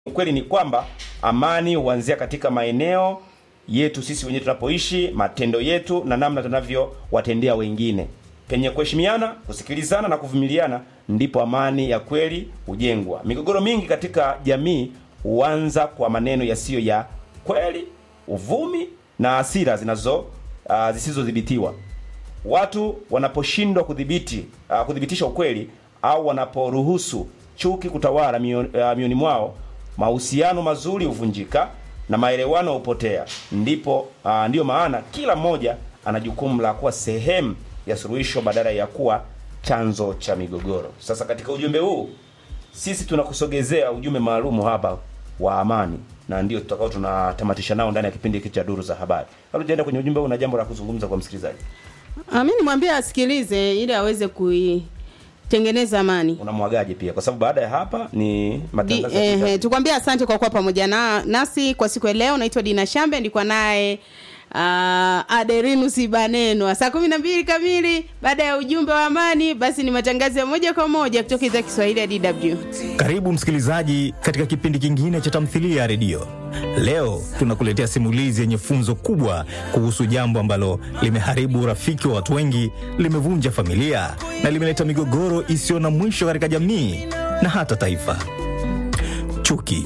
Ukweli ni kwamba amani huanzia katika maeneo yetu sisi wenyewe tunapoishi, matendo yetu na namna tunavyowatendea wengine. Penye kuheshimiana, kusikilizana na kuvumiliana, ndipo amani ya kweli hujengwa. Migogoro mingi katika jamii huanza kwa maneno yasiyo ya kweli, uvumi na hasira zinazo uh, zisizodhibitiwa. Watu wanaposhindwa kudhibiti uh, kudhibitisha ukweli au wanaporuhusu chuki kutawala mioni, uh, mioni mwao, mahusiano mazuri huvunjika na maelewano hupotea. Ndipo uh, ndiyo maana kila mmoja ana jukumu la kuwa sehemu ya suluhisho badala ya kuwa chanzo cha migogoro. Sasa katika ujumbe huu sisi tunakusogezea ujumbe maalumu hapa wa amani, na ndio tutakao tunatamatisha nao ndani ya kipindi hiki cha Duru za Habari. Kabla tujaenda kwenye ujumbe huu, na jambo la kuzungumza kwa msikilizaji, Ah, mi nimwambie asikilize ili aweze kuitengeneza amani. unamwagaje pia, kwa sababu baada ya hapa ni Di, matangazo ya eh, kitabu. eh, tukwambia asante kwa kuwa pamoja na, nasi kwa siku ya leo. Naitwa Dina Shambe, ndikuwa naye uh, Aderinus Ibanenwa saa kumi na mbili kamili. Baada ya ujumbe wa amani, basi ni matangazo ya moja kwa moja kutoka idhaa ya Kiswahili ya DW. Karibu msikilizaji katika kipindi kingine cha tamthilia ya redio. Leo tunakuletea simulizi yenye funzo kubwa kuhusu jambo ambalo limeharibu urafiki wa watu wengi, limevunja familia na limeleta migogoro isiyo na mwisho katika jamii na hata taifa: chuki.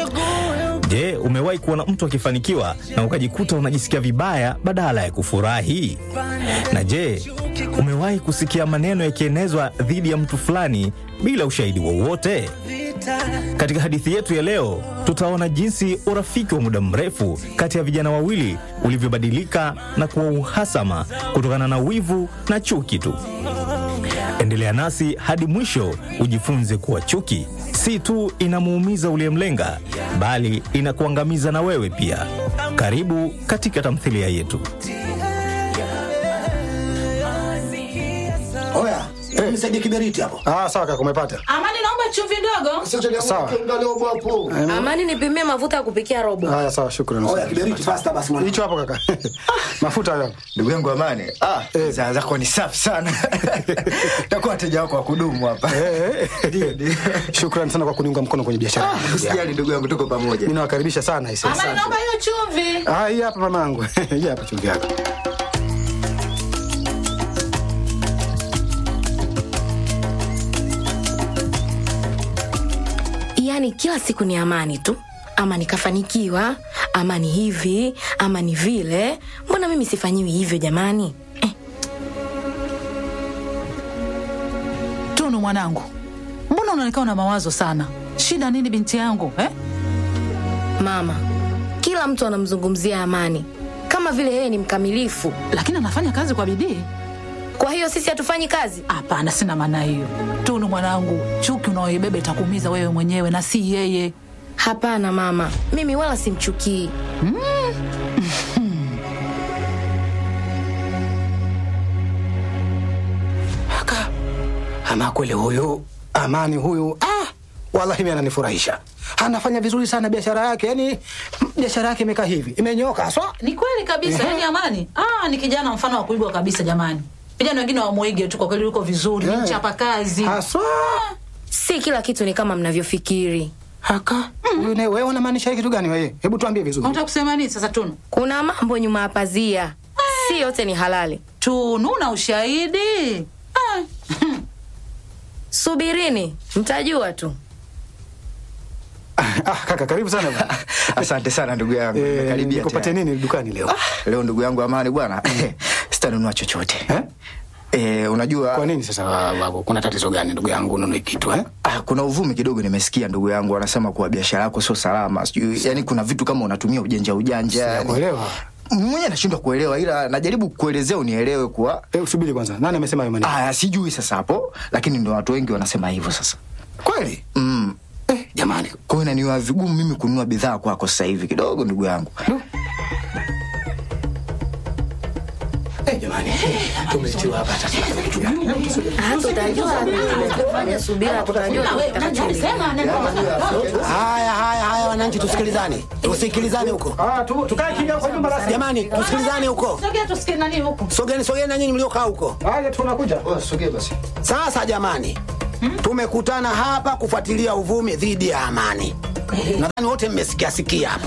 Je, umewahi kuona mtu akifanikiwa na ukajikuta unajisikia vibaya badala ya kufurahi? Na je, umewahi kusikia maneno yakienezwa dhidi ya mtu fulani bila ushahidi wowote? Katika hadithi yetu ya leo, tutaona jinsi urafiki wa muda mrefu kati ya vijana wawili ulivyobadilika na kuwa uhasama kutokana na wivu na chuki tu. Endelea nasi hadi mwisho ujifunze kuwa chuki si tu inamuumiza uliyemlenga, bali inakuangamiza na wewe pia. Karibu katika tamthilia yetu. Oya, nisaidie kiberiti hapo. Ah, sawa kaka, umepata. Amani, naomba chumvi ndogo. Sawa. Amani, nipimie mafuta ya kupikia robo. Haya, sawa, shukrani. Oya, kiberiti fasta basi mwana. Hicho hapo kaka. Mafuta hayo. Ndugu yangu Amani, ah, Eh. zaa zako ni safi sana. Takuwa wateja wako wa kudumu hapa. Eh, Ndio, ndio. eh. Shukrani sana kwa kuniunga mkono kwenye biashara. Ah, Usijali ndugu yangu, tuko pamoja. Mimi nawakaribisha sana hisi. Amani, naomba hiyo chumvi. Ah, hii hapa mamangu. Hii hapa chumvi yako. Yaani kila siku ni amani tu, ama nikafanikiwa, ama ni hivi, ama ni vile. Mbona mimi sifanyiwi hivyo jamani? Eh, Tunu mwanangu, mbona unaonekana na mawazo sana? Shida nini binti yangu eh? mama, kila mtu anamzungumzia Amani kama vile yeye ni mkamilifu. Lakini anafanya kazi kwa bidii. Kwa hiyo sisi hatufanyi kazi? Hapana, sina maana hiyo. Tunu mwanangu, chuki unaoibeba itakuumiza wewe mwenyewe na si yeye. Hapana mama, mimi wala simchukii. Kaka. Ama kweli huyu Amani huyu ah, wallahi mimi ananifurahisha. Anafanya vizuri sana biashara yake. Yaani biashara yake imekaa hivi. Imenyoka haswa. Ni kweli kabisa, yani Amani ah, ni kijana mfano wa kuigwa kabisa jamani. Vijana wengine wamuige tu, kwa kweli yuko vizuri, ni Eh. mchapa kazi. Haswa. Si kila kitu ni kama mnavyofikiri. Haka. Huyu naye wewe unamaanisha kitu gani wewe? Hebu tuambie vizuri. Unataka kusema nini sasa Tunu? Kuna mambo nyuma ya pazia, si yote ni halali. Tunu na ushahidi ah. Subirini, mtajua tu. Ah, kaka karibu sana bwana. Asante sana ndugu yangu. Eh, Nimekaribia nikupatie tayari. nini dukani leo? Leo ndugu yangu Amani bwana, sitanunua chochote. Eh? Eh, unajua Kwa nini sasa babu? Kuna tatizo gani ndugu yangu ununue kitu eh? Ah, kuna uvumi kidogo nimesikia ndugu yangu wanasema kuwa biashara yako sio salama. Sijui yani kuna vitu kama unatumia ujanja ujanja. yani. Kuelewa. Mwenyewe nashindwa kuelewa ila najaribu kuelezea unielewe kuwa Eh, usubiri kwanza. Nani amesema hayo maneno? ah, sijui sasa hapo lakini ndo watu wengi wanasema hivyo sasa. Kweli? Mm. Eh, jamani. Kwa hiyo inaniwa vigumu mimi kununua bidhaa kwako sasa hivi kidogo ndugu yangu. Eh, jamani. Tumetiwa hapa sasa. Hata utajua fanya subira, tutajua Haya haya haya wananchi tusikilizane. Tusikilizane huko. Ah, tu, tukae kimya kwa nyumba basi. Jamani tusikilizane huko. Sogea tusikie nani huku. Sogeni sogeni na nyinyi mliokaa huko. Haya tunakuja. Oh, sogea basi. Sasa jamani, tumekutana hapa kufuatilia uvumi dhidi ya amani. nadhani wote mmesikia sikia hapa.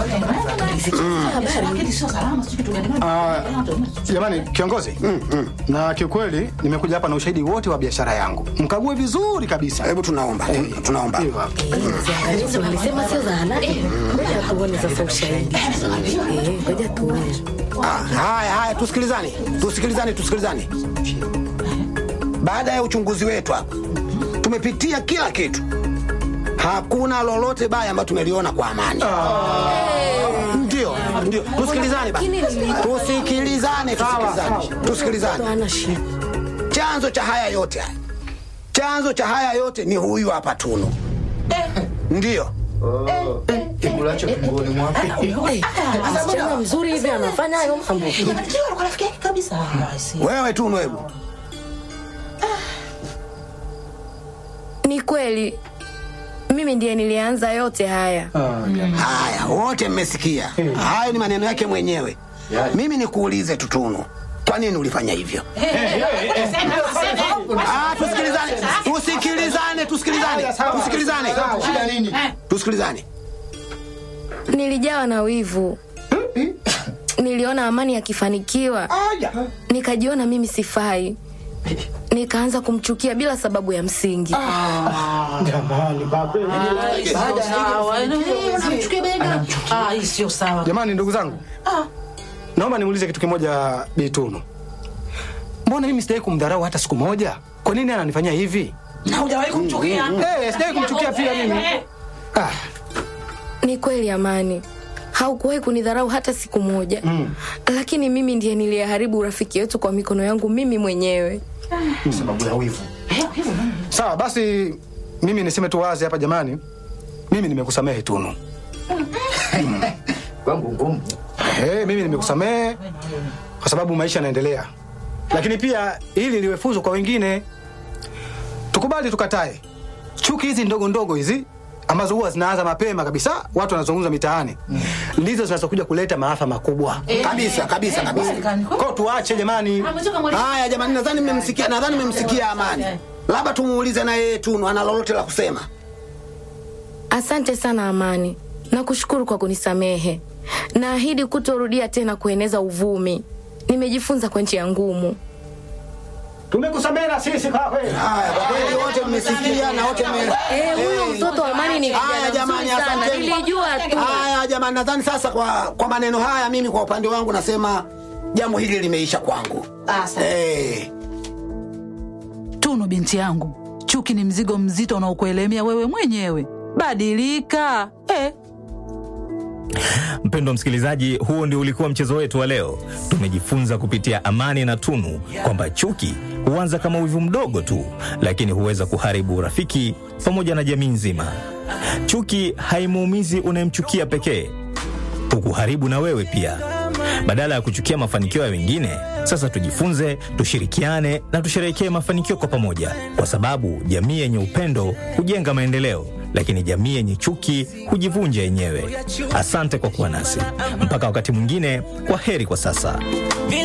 Ah, jamani kiongozi na kiukweli nimekuja hapa na ushahidi wote wa biashara yangu mkague vizuri kabisa Hebu tunaomba, tunaomba. Hiyo hapo. Ziangalizi walisema sio zahanati. Ngoja tuone sasa ushahidi. Eh, ngoja tuone. Ah, haya haya, tusikilizane, tusikilizane, tusikilizane. Baada ya uchunguzi wetu hapa, tumepitia kila kitu, hakuna lolote baya ambayo tumeliona kwa amani. Ndio, ndio, tusikilizane basi, tusikilizane, tusikilizane, tusikilizane. Hana shida. Chanzo cha haya yote haya, chanzo cha haya yote ni huyu hapa Tunu. Ndio, Kibulacho tumboni mwake. Eh, Msichana mzuri hivi anafanya hayo mambo. wewe Tunu, hebu Ni kweli mimi ndiye nilianza yote haya. Haya, wote mmesikia. Hayo ni maneno yake mwenyewe. Mimi nikuulize tu Tunu, kwa nini ulifanya hivyo? Ah, tusikilizane, tusikilizane, tusikilizane, tusikilizane, tusikilizane. Nilijawa na wivu. Niliona Amani akifanikiwa, nikajiona mimi sifai, nikaanza kumchukia bila sababu ya msingi. sio sawa jamani ndugu zangu naomba nimuulize kitu kimoja bitunu mbona mimi sijawai kumdharau hata siku moja kwa nini ananifanyia hivi na hujawahi kumchukia Eh, sijawai kumchukia pia mimi ah, Ni kweli Amani, haukuwahi kunidharau hata siku moja mm. Lakini mimi ndiye niliyeharibu urafiki wetu kwa mikono yangu mimi mwenyewe. Sababu ya wivu. sawa basi mimi niseme tu wazi hapa jamani mimi nimekusamehe tunu Kwangu ngumu. hey, mimi nimekusamehe kwa sababu maisha yanaendelea lakini pia ili liwe funzo kwa wengine tukubali tukatae chuki hizi ndogo ndogo hizi ambazo huwa zinaanza mapema kabisa watu wanazungumza mitaani ndizo zinazokuja kuleta maafa makubwa Kabisa, kabisa, kabisa. kwao tuache jamani Haya jamani, nadhani mmemsikia, nadhani mmemsikia Amani. Labda tumuulize na yeye Tunu ana lolote la kusema. Asante sana Amani, nakushukuru kwa kunisamehe. Naahidi kutorudia tena kueneza uvumi. Nimejifunza kwa njia ngumu. tumekusamehe na sisi kwa kweli Haya, kwa kweli wote mmesikia na wote mme Eh, huyo mtoto wa Amani ni Haya kijana jamani, mzuri sana, asanteni. nilijua tu. Haya jamani, nadhani sasa kwa kwa maneno haya, mimi kwa upande wangu nasema jambo hili limeisha kwangu. Eh, Tunu binti yangu, chuki ni mzigo mzito unaokuelemea wewe mwenyewe. Badilika eh. Mpendwa msikilizaji, huo ndio ulikuwa mchezo wetu wa leo. Tumejifunza kupitia Amani na Tunu kwamba chuki huanza kama wivu mdogo tu, lakini huweza kuharibu urafiki pamoja na jamii nzima. Chuki haimuumizi unayemchukia pekee, hukuharibu na wewe pia. Badala ya kuchukia mafanikio ya wengine, sasa tujifunze, tushirikiane na tusherehekee mafanikio kwa pamoja, kwa sababu jamii yenye upendo hujenga maendeleo, lakini jamii yenye chuki hujivunja yenyewe. Asante kwa kuwa nasi mpaka wakati mwingine. Kwa heri kwa sasa.